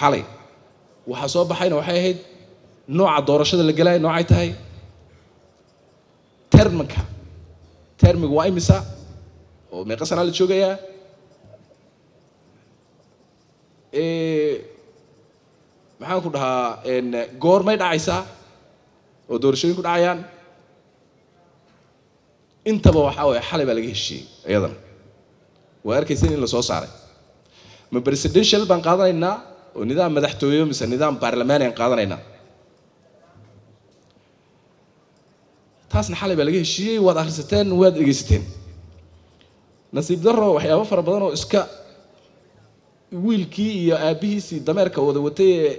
xalay waxaa soo baxayna waxay ahayd nooca doorashada la gelaya noocay tahay terminka termiga waa imisa oo meeqa sanaa la joogayaa maxaan ku dhahaa goormay dhacaysaa oo doorashooyin ku dhacayaan intaba waxaa waye xalay baa laga heshiiyey iyadana waa arkaysan in la soo saaray ma presidential baan qaadanaynaa oo nidaam madaxtooyo mise nidaam baarlamaani aan qaadanaynaa taasna xalay baa laga heshiiyey waad akhrisateen waad dhegaysateen nasiib darro waxyaabo fara badan oo iska wiilkii iyo aabbihiisii dameerka wada watay ee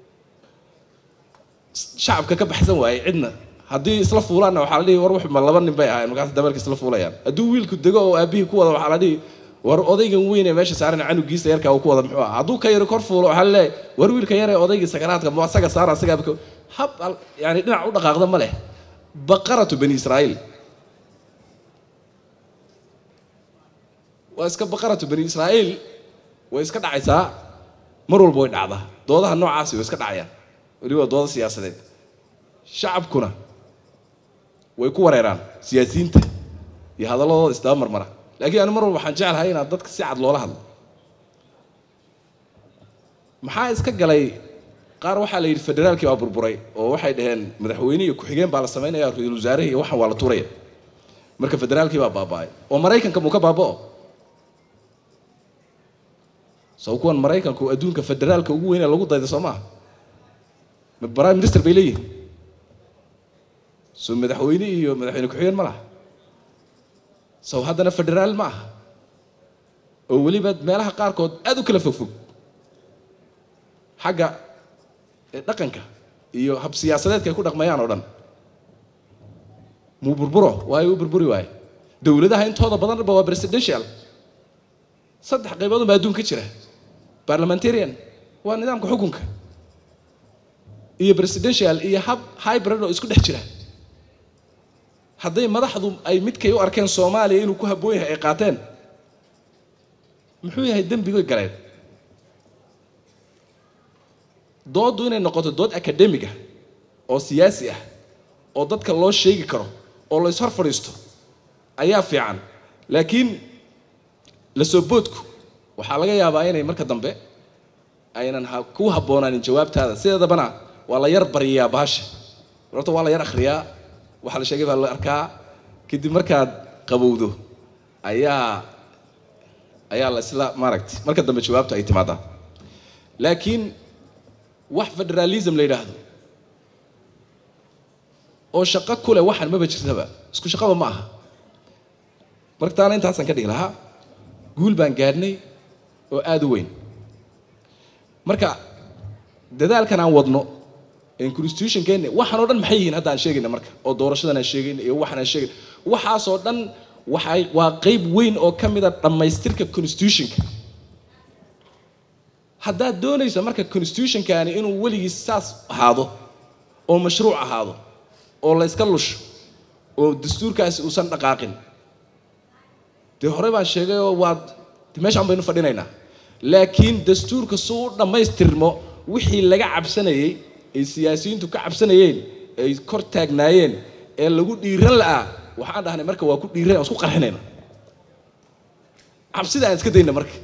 shacabka ka baxsan waayey cidna haddii isla fuulaanna waxaa la dhihi war wuxuma laba nin bay ahayn markaas dameerka isla fuulayaan hadduu wiilku dego oo aabbihii ku wada waxaa la dhihi war odaygan weyn ee meesha saaran canugiisa yarkaa uu ku wada muxuu ah hadduu ka yaro kor fuulo waxaa laleeyahay war wiilka yar ee odaygii sakaraadka ma asaga saara asagaa hab yani dhinac u dhaqaaqda ma leh baqaratu bani israa'iil waa iska baqaratu bani israa'iil way iska dhacaysaa mar walba way dhacdaa doodaha noocaasi way iska dhacayaan weliba dooda siyaasadeed shacabkuna way ku wareeraan siyaasiyiinta iyo hadalladooda isdaba marmara laakiin anu mar walba waxaan jeclahay inaad dadka si cad loola hadlo maxaa iska galay qaar waxaa la yidhi federaalkii waa burburay oo waxay dhaheen madaxweyne iyo ku-xigeen baa la samaynaya ra-iisul wasaarahi iyo waxaan waa la tuuraya marka federaalkii baa baaba'ay oo maraykanka muu ka baaba'o sow kuwan maraykanku adduunka federaalka ugu weynee lagu dayda soo maaha prime minister bay leeyihin soo madaxweyne iyo madaxweyne ku-xigeen ma laha sow haddana federaal ma aha oo weliba meelaha qaarkood aada u kala fogfog xagga dhaqanka iyo hab siyaasadeedka ay ku dhaqmayaan oo dhan muu burburo waayo u burburi waaye dowladaha intooda badanba waa presidential saddex qayboodun baa adduunka jira parliamentarian waa nidaamka xukunka iyo presidential iyo hab hybrid oo isku dhex jira hadday madaxdu ay midkay u arkeen soomaaliya inuu ku habboon yahay ay qaateen muxuu yahay dembigoy galeen dooddu inay noqoto dood academiga oo siyaasi ah oo dadka loo sheegi karo oo la ishor fadhiisto ayaa fiican laakiin la soo boodku waxaa laga yaabaa inay marka dambe aynan ku habboonaanin jawaabtaada sideedabana waa la yar bariyaa baasha horta waa la yar akhriyaa waxaa la sheegay baa la arkaa kadib markaad qabowdo ayaa ayaa la isla maaragtay marka dambe jawaabta ay timaadaa laakiin wax federalism la yidhaahdo oo shaqo ku leh waxaan maba jirtaba isku shaqaba ma aha marka taana intaasaan ka dhigi lahaa guul baan gaadhnay oo aada u weyn marka dadaalkan aan wadno constitutionkeena waxaan oo dhan maxay yihiin hadda aan sheegayna marka oo doorashadan aan sheegayna iyo waxaan aan sheegayna waxaasoo dhan waxay waa qeyb weyn oo ka mida dhammaystirka constitutionka haddaad doonayso marka constitutionkaani inuu weligiis saas ahaado oo mashruuc ahaado oo la yska lusho oo dastuurkaasi uusan dhaqaaqin dee horey baan sheegay oo waad meeshaan baynu fadhinaynaa laakiin dastuurka suu u dhammaystirmo wixii laga cabsanayey ay siyaasiyiintu ka cabsanayeen ay kor taagnaayeen ee lagu dhiiran la'aa waxaan dhahnay marka waa ku dhiiran aan isku qarxinayna cabsida aan iska dayna marka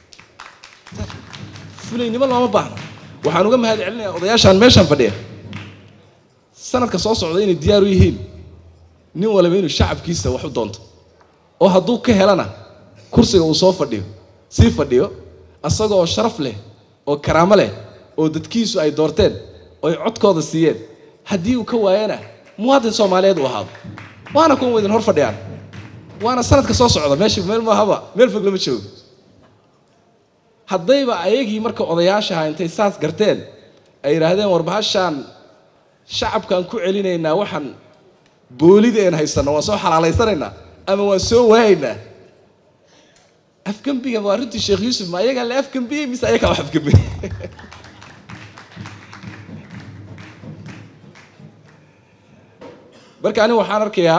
fulaynimo looma baahno waxaan uga mahad celinayaa odayaashaan meeshaan fadhiya sanadka soo socda inay diyaar u yihiin nin waliba inuu shacabkiisa wax u doonto oo hadduu ka helana kursiga uu soo fadhiyo sii fadhiyo asagoo sharaf leh oo karaamo leh oo dadkiisu ay doorteen oy codkooda siiyeen haddii uu ka waayana muwaadin soomaaliyeed uu ahaado waana kuwan waydin hor fadhiyaan waana sanadka soo socda meesha meel maahaba meel fog lama joogo haddayba ayagii marka odayaashaha intay saas garteen ay yidhaahdeen war bahashaan shacabkaan ku celinaynaa waxaan boolida een haysanno waan soo xalaalaysanaynaa ama waan soo waayaynaa afgembiga waa runtii sheekh yuusuf ma ayagaa la afgembiyey mise ayagaa wax afgembiyey marka aniga waxaan arkayaa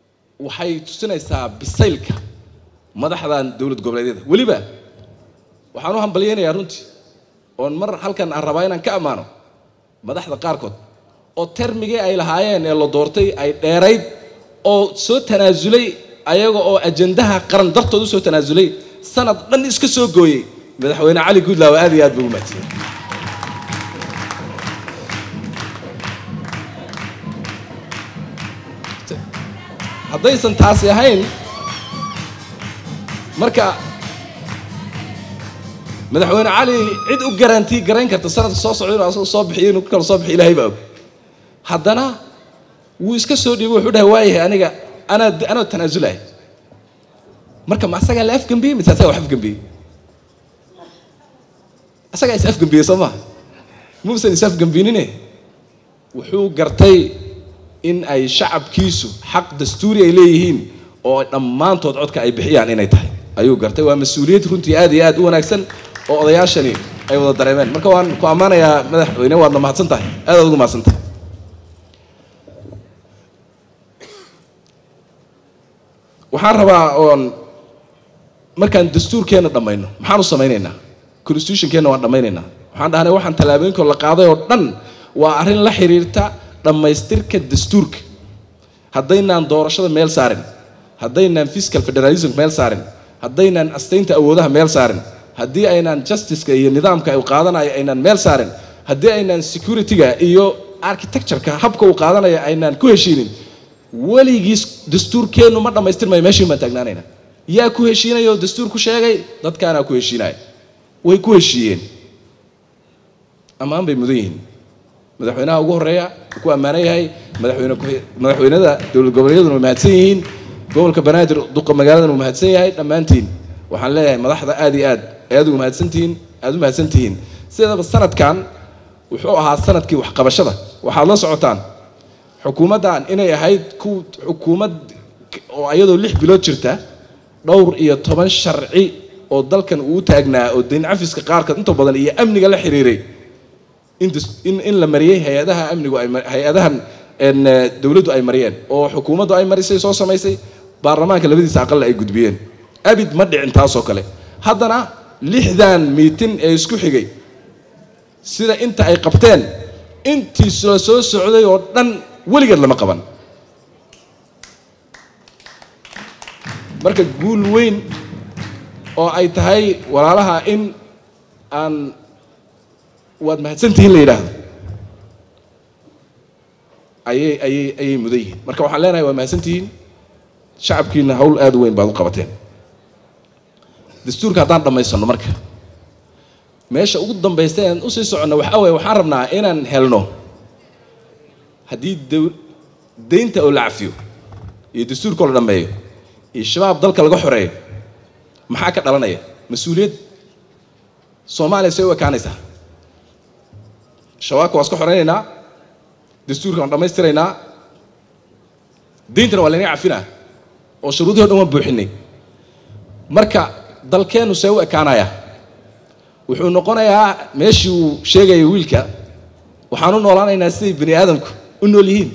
waxay tusinaysaa bisaylka madaxdan dowlad goboleedyada weliba waxaan u hambalyaynayaa runtii oon mar halkan aan rabaa inaan ka ammaano madaxda qaarkood oo termigii ay lahaayeen ee la doortay ay dheerayd oo soo tanaasulay ayaga oo ajandaha qaran dartood usoo tanaasulay sanad dhan iska soo gooyey madaxweyne cali guudlaaw aad iyo aad buu u mahadsan haddaysan taasi ahayn marka madaxweyne cali cid u garantii garayn karta sanadka soo socda inuu asaga soo bixiyo inuu kala soo bixiyo ilaahay baa og haddana wuu iska soo dhiibay wuxuu dhahay waayahay aniga anaa anoo tanaasulay marka ma asagaa la afgambiyey mise asagaa wax afgambiyey asagaa is afgambiyey soo maha muusan is afgambinine wuxuu gartay in ay shacabkiisu xaq dastuuri ay leeyihiin oo dhammaantood codka ay bixiyaan inay tahay ayuu gartay waa mas-uuliyad runtii aad iyo aad u wanaagsan oo odayaashani ay wada dareemeen marka waan ku ammaanayaa madaxweyne waadna mahadsan tahay aad aad ugu mahadsan tahay waxaan rabaa oon markaan dastuurkeenna dhammayno maxaan u samaynaynaa constitutionkeenna waan dhammaynaynaa waxaan dhahnay waxaan tallaabooyinkoo la qaaday oo dhan waa arrin la xiriirta dhammaystirka dastuurka haddaynaan doorashada meel saarin haddaynaan fiscal federalism meel saarin haddaynaan astaynta awoodaha meel saarin haddii aynaan justiceka iyo nidaamka uu qaadanayo aynaan meel saarin haddii aynaan securityga iyo architectureka habka uu qaadanayo aynaan ku heshiinin weligiis dastuurkeennu ma dhammaystirmayo meeshiin baan taagnaanayna yaa ku heshiinaya oo dastuur ku sheegay dadkaanaa ku heshiinaya way ku heshiiyeen ammaan bay mudan yihiin madaxweynaha ugu horeeya uu ku ammaanan yahay madaxweyne madaxweynada dowlad goboleedyaduna way mahadsan yihiin gobolka banaadir duqa magaaladan uu mahadsan yahay dhammaantiin waxaan leeyahay madaxda aad iyo aad ayaad ugu mahadsantihiin aad u mahadsan tihiin sideedaba sanadkan wuxuu ahaa sanadkii waxqabashada waxaad la socotaan xukuumaddan inay ahayd ku xukuumad oo iyadoo lix bilood jirta dhowr iyo toban sharci oo dalkan uu taagnaa oo dayn cafiska qaarka inta badan iyo amniga la xiriiray in in la mariyey hay-adaha amnigu ay hay-adahan dowladdu ay mariyeen oo xukuumaddu ay marisay soo samaysay baarlamaanka labadiisa aqalla ay gudbiyeen abid ma dhicin taasoo kale haddana lixdan miitin ee isku xigay sida inta ay qabteen intii la soo socday oo dhan weligeed lama qaban marka guul weyn oo ay tahay walaalaha in aan waad mahadsantihiin la yidhaahdo ayay ayay ayay mudan yihiin marka waxaan leenahay waad mahadsantihiin shacabkiina hawl aad u weyn baad u qabateen dastuurka haddaan dhammaysano marka meesha ugu dambaysta aan usii soconno waxaa waye waxaan rabnaa inaan helno haddii daynta oo la cafiyo iyo dastuurka oo la dhammeeyo iyo shabaab dalka laga xoreeyo maxaa ka dhalanaya mas-uuliyad soomaaliya say u ekaanaysaa shabaabka waa iska xoreynaynaa dastuurka waan dhammaystiraynaa dayntana waa laynaga cafinaa oo shuruudihii o dhan waan buuxinay marka dalkeennu see u ekaanaya wuxuu noqonayaa meeshii uu sheegaya wiilka waxaan u noolaanaynaa siday bani aadamku u nool yihiin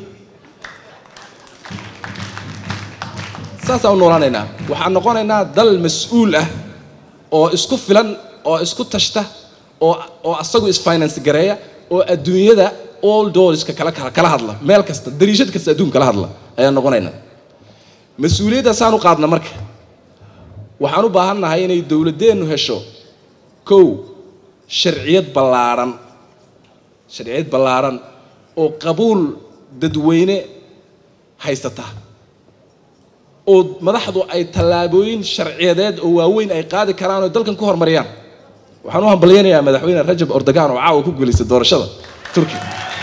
saasaan u noolaanaynaa waxaan noqonaynaa dal mas-uul ah oo isku filan oo isku tashta oo oo asagu isfinance gareeya oo adduunyada all doorska kala kala hadla meel kasta dariishad kasta adduunka kala hadla ayaan noqonaynaa mas-uuliyaddaasaan u qaadna marka waxaan u baahan nahay inay dowladdeennu hesho kow sharciyad ballaaran sharciyad ballaaran oo qabuul dadweyne haysata oo madaxdu ay tallaabooyin sharciyadeed oo waaweyn ay qaadi karaan oo dalkan ku horumariyaan waxaan u hambalyaynayaa madaxweyne rajab ordogan oo caawa ku guulaystay doorashada turkiya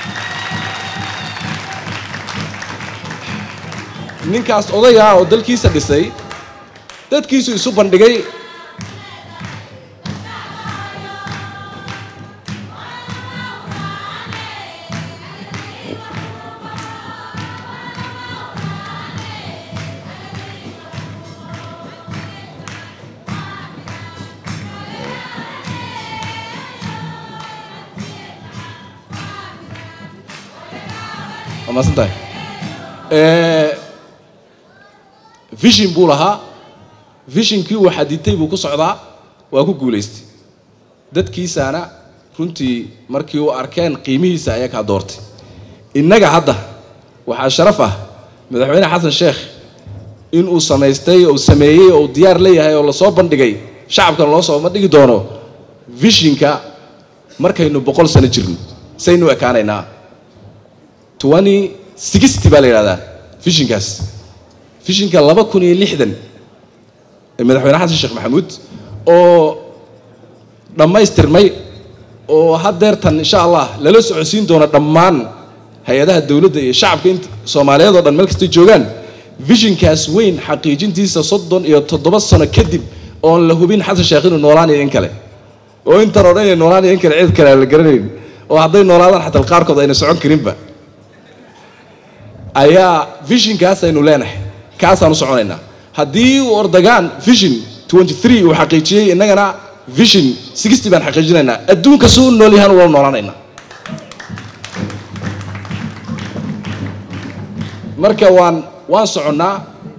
ninkaas odayaa oo dalkiisa dhisay dadkiisu isu bandhigay waa maasan tahay vision buu lahaa visionkii uu xaditay buu ku socdaa waa ku guulaystay dadkiisaana runtii markii u arkeen qiimihiisa ayaa kaa doortay innaga hadda waxaa sharaf ah madaxweyne xasan sheekh inuu samaystay oo sameeyey oo diyaar leeyahay oo lasoo bandhigay shacabkan loo soo bandhigi doono vishinka markaynu boqol sano jirno saynu ekaanaynaa twenty sixty baa la yidhahdaa vishinkaas vishinka laba kun iyo lixdan ee madaxweyne xasan sheekh maxamuud oo dhammaystirmay oo haddeertan insha allah lala socodsiin doono dhammaan hay-adaha dowladda iyo shacabka int soomaaliyeed oo dhan meel kastay joogaan vishinkaas weyn xaqiijintiisa soddon iyo toddoba sano kadib oon la hubin xasan sheekh inuu noolaanayo in kale oo intan oo dhan inay noolaanayo in kale cid kale aan la garanayn oo hadday noolaadaan xataa qaarkood ayna socon karinba ayaa vishinkaas aynu leenahay kaasaan u soconaynaa haddii uu ordagaan vision twenty three uu xaqiijiyey innagana vision sixty baan xaqiijinaynaa adduunka si u nool yahaan ula noolaanaynaa marka waan waan soconnaa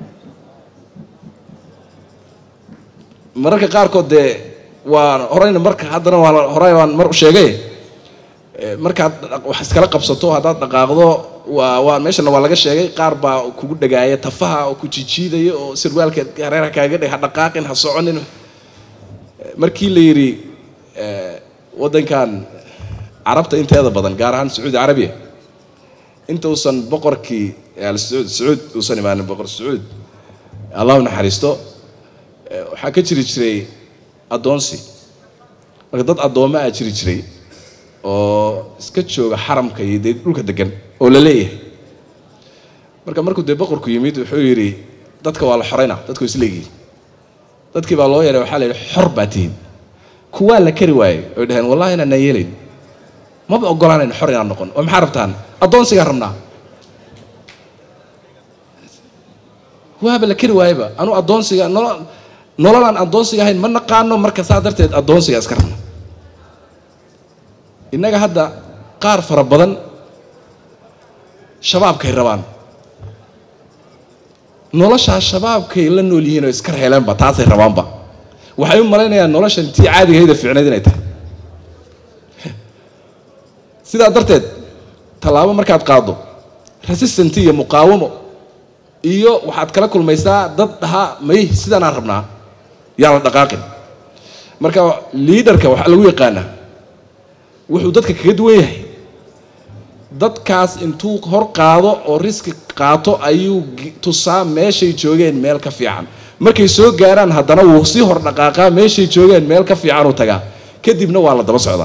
mararka qaarkood dee waan horeyna marka haddana waan horey waan mar u sheegay markaad wax iskala qabsato haddaad dhaqaaqdo waa waa meeshana waa laga sheegay qaar baa kugu dhagaaya tafaha oo ku jijiidaya oo sirwaalka hareeraha kaaga dhig ha dhaqaaqin ha soconin markii la yidhi waddankan carabta inteeda badan gaar ahaan sacuudi carabiya intuusan boqorkii alsacuud sacuud uusan imaanin boqor sacuud allahu naxariisto waxaa ka jiri jiray addoonsi marka dad addoommo aa jiri jiray oo iska jooga xaramka iyo dee dhulka degan oo la leeyahay marka markuu dee boqorku yimid wuxuu yidhi dadka waa la xoreynaa dadku isleegihiin dadkii baa loo yeeray waxaa la yidhi xor baa tihiin kuwaa la kari waayey oy dhaheen wallahi inaanaan yeelayn maba ogolaanayna xor inaan noqon oo maxaa rabtaan addoonsigaan rabnaa waaba la kari waayeba anuu addoonsiga nolo nololaan addoonsiga ahayn ma naqaano marka saa darteed addoonsiga iska rabna innaga hadda qaar fara badan shabaabkay rabaan noloshaa shabaabkay la nool yihiin oo iska reeleenba taasay rabaanba waxay u malaynayaan noloshan tii caadigahayda fiicnayd inay tahay sidaa darteed tallaabo markaad qaaddo resistant iyo muqaawamo iyo waxaad kala kulmaysaa dad dhahaa may sidaanaan rabnaa yaan la dhaqaaqin marka liidarka waxaa lagu yaqaanaa wuxuu dadka kaga duwan yahay dadkaas intuu hor qaado oo riski qaato ayuu tusaa meeshay joogeen meel ka fiican markay soo gaaraan haddana wuu sii hor dhaqaaqaa meeshay joogeen meel ka fiicanuu tagaa kadibna waa la daba socdaa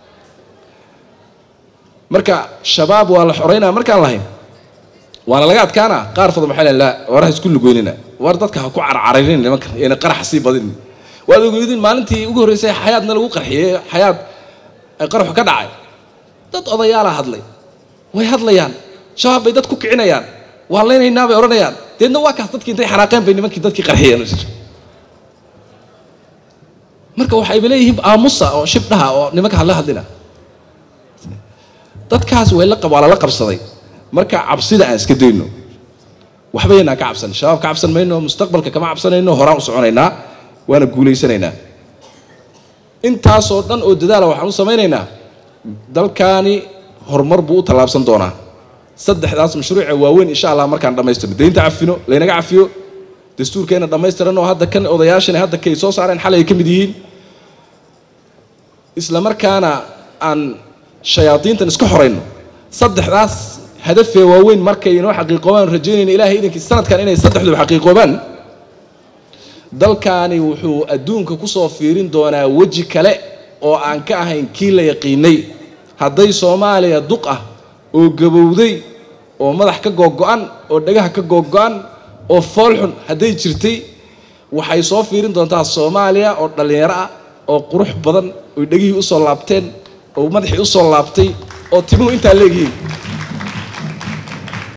marka shabaab waa la xoreynaa markaan lahayn waana laga adkaana qaar fadal waxay leeyihin laa waraha isku lugoynina war dadka ha ku carcarinin nimanka iyana qaraxa sii badinin waad ogeydin maalintii ugu horreysay xayaadna lagu qarxiyey xayaad ay qaraxu ka dhacay dad odayaala hadlay way hadlayaan shabaab bay dad ku kicinayaan waa leynaynaa bay odhanayaan deedna waa kaas dadkii intay xanaaqeen bay nimankii dadkii qarxiyeen marka waxayba leeyihiin aamusa oo shibdhaha oo nimanka hadla hadlina dadkaas way la waa lala qabsaday marka cabsida aan iska dayno waxba yaynaan ka cabsan shabaab ka cabsan mayno mustaqbalka kama cabsanayno horaan u soconaynaa waana guulaysanaynaa intaasoo dhan oo dadaala waxaan u samaynaynaa dalkaani horumar buu u tallaabsan doonaa saddexdaas mashruuce waaweyn insha allah markaan dhammaystirno deynta cafino laynaga cafiyo dastuurkeena dhammaystiran oo hadda kan odayaashana hadda kay soo saareen xalay ay ka mid yihiin isla markaana aan shayaadiintan iska xorayno saddexdaas hadafee waaweyn markay inoo xaqiiqoobaan rajaynayna ilahay idankii sanadkan inay saddexduba xaqiiqoobaan dalkaani wuxuu adduunka kusoo fiirin doonaa weji kale oo aan ka ahayn kii la yaqiinay hadday soomaaliya duq ah oo gabowday oo madax ka googo-an oo dhagaha ka googo-an oo foolxun hadday jirtay waxay soo fiirin doontaa soomaaliya oo dhallinyaro ah oo qurux badan oy dhegihii usoo laabteen oo madaxii usoo laabtay oo timuhu intaa leegyihiin